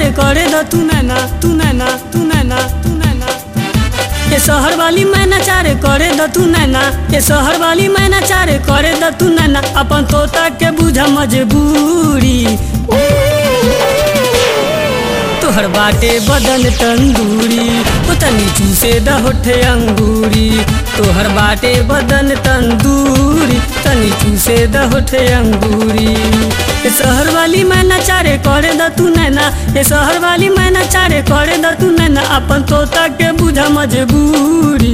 चारे करे द तू नैना तू नैना तू नैना तू नैना ये शहर वाली मैना चारे करे द तू नैना ये शहर वाली मैना चारे करे द तू नैना अपन तोता के बुझा मजबूरी तोहर बाटे बदन तंदूरी ओ तनी चूसे द होठे अंगूरी तोहर बाटे बदन तंदूरी तनी चूसे द होठे अंगूरी ये शहर वाली मैना चारे करे द तू नैना ये शहर वाली मैना चारे करे द तू नैना अपन तोता के बुझा मजबूरी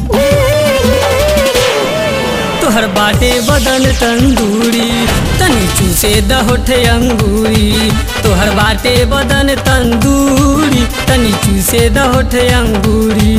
तोहर बाटे बदन तंदूरी तनी चूसे द होठे अंगूरी तोहर बाटे बदन तंदूरी तनी चूसे द होठे अंगूरी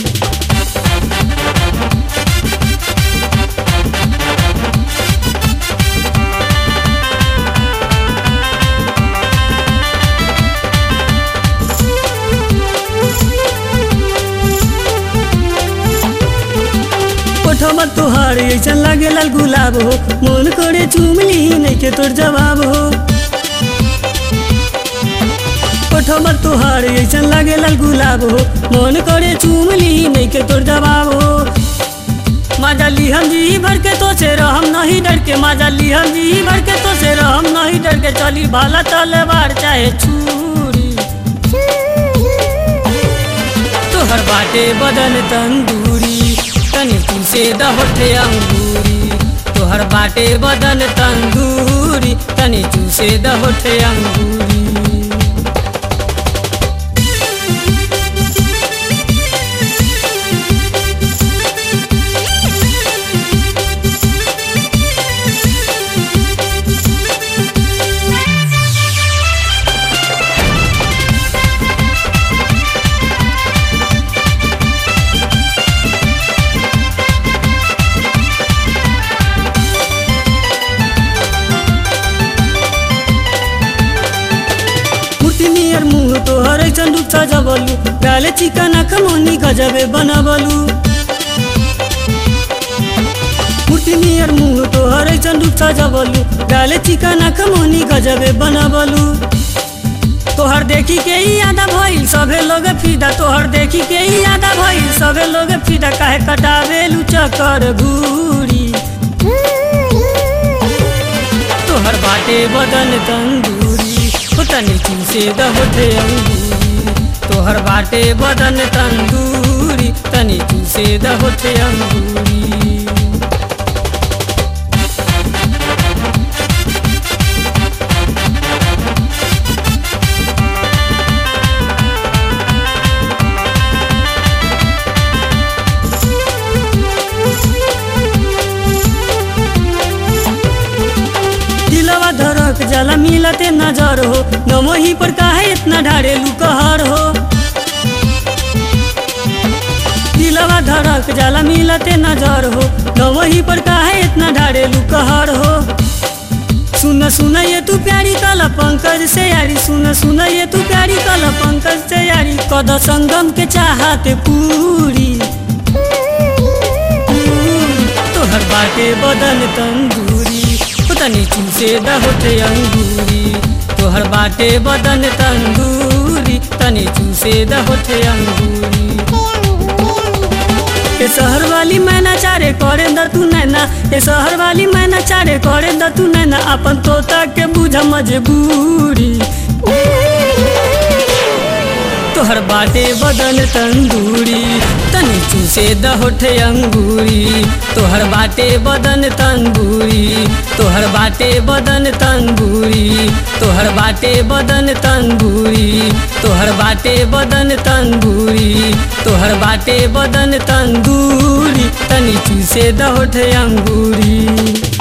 ओठवा तोहार ऐसा लागे लाल गुलाब हो मन करे चुमली नहीं के तोर जवाब हो ओठवा तोहार ऐसा लागे लाल गुलाब हो मन करे चुमली नहीं के तोर जवाब हो माजा लिहम जी भर के तो से रहम नहीं डर के माजा लिहम जी भर के तो से रहम नहीं डर के चली भाला तलवार चाहे छुरी तोहर बाटे बदन तंदूरी तनी चूसे द होठे अंगूरी तोहर बाटे बदन तंदूरी तनी चूसे द होठे अंगूरी मूर्ति नियर मुँह तोहर ऐसन रूप सजबलू गाले चिकन खमोनी गजबे बनबलू मूर्ति नियर मुँह तोहर ऐसन रूप सजबलू गाले चिकन खमोनी गजबे बनबलू तोहर देखी के ही आधा भइल सभे लोग फिदा तोहर देखी के ही आधा भइल सभे लोग फिदा काहे कटावेलू चक्कर घूरी तोहर बाटे बदन तंदूरी हो तनी चूसे द होठे अंगूरी तोहर बाटे बदन तंदूरी तनी चूसे द होठे अंगूरी दिलवा धड़क जला मिलते नजर हो नमो ही पर काहे इतना ढारेलू कहर हो दिलवा धड़क जला मिलते नजर हो नमो ही पर काहे इतना ढारेलू कहर हो सुन सुन ये तू प्यारी कल पंकज से यारी सुन सुन ये तू प्यारी कल पंकज से यारी कद संगम के चाहते पूरी तोहर बाटे बदन तंदूरी हो तनी चूसे द होठे अंगूरी तोहर बाटे बदन तंदूरी तनी चूसे द होठे अंगूरी ये शहर वाली मैना चारे करे द तू नैना ये शहर वाली मैना चारे करे द तू नैना अपन तोता के बुझ मजबूरी तोहर बाटे बदन तंदूरी तनी चूसे द होठे अंगूरी तोहर बाटे बदन तंदूरी तोहर बाटे बदन तंदूरी तोहर बाटे बदन तंदूरी तोहर बाटे बदन तंदूरी तोहर बाटे बदन तंदूरी तनी चूसे द होठे अंगूरी